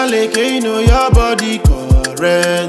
Oyaleke, you know your body correct.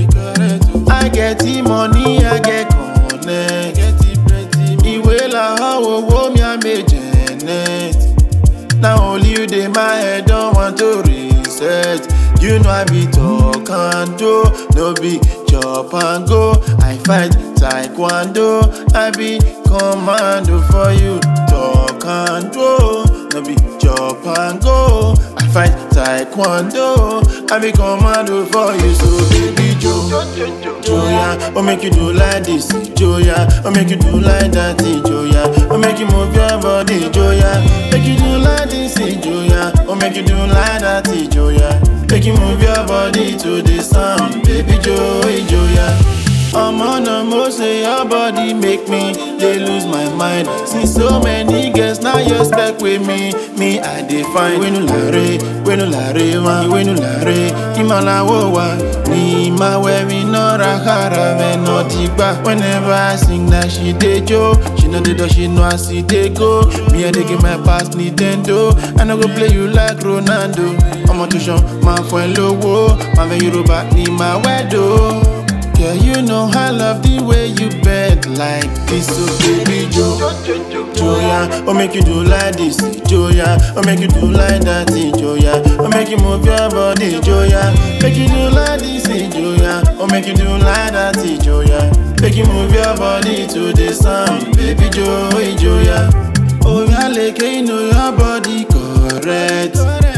I get the money, I get connect. Ìwé làwọn owó mi à méjèèjì. Now only you dey my head don't want to reset. You know I be talk and do, no be chop and go. I fight taekwondo, I be commando for you. Talk and do, no be chop and go. I fight taekwondo, I be commando for you. So baby Joe, Joya, oh make you do like this, Joya, oh make you do like that, Joya, oh make you move your body, Joya, make you do like this, Joya, oh make you do like that, Joya, make you move your body to the sound, baby Joey, Joya. I'm on a mo say your body make me they lose my mind. See so many girls now you stuck with me. Me I define when you lare, when you lare, wa, when you lare. Imala wo wa, ni ma we we no rahara me no digba. Whenever I sing that she dey jo, she know the door she know I see they go. Me I dey give my pass Nintendo, I no go play you like Ronaldo. I'm on tuition, my friend lowo, my ve Yoruba ni my wedo. Girl, you know I love the way you bend like this, so baby Joe. Joya, oh make you do like this, Joya, oh make you do like that, Joya, oh make you move your body, Joya, make you do like this, Joya, oh make you do like that, Joya, make you move your body to the sound, baby Joe, Joya. Oh, yeah, like you know your body correct.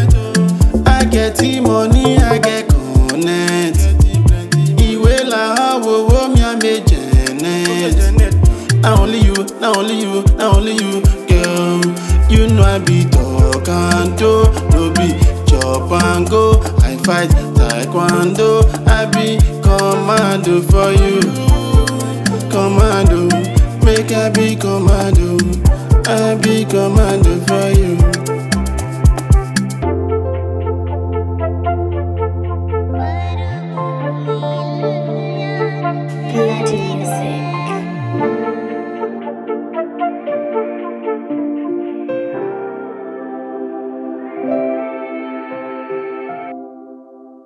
I get the money, I get connect. Ìwé làwọn owó mi à méjèèjì. Na only you, na only you, na only you, girl. You know I be talk and do, no be chop and go. I fight taekwondo, I be commando for you. Commando, make I be commando, I be commando.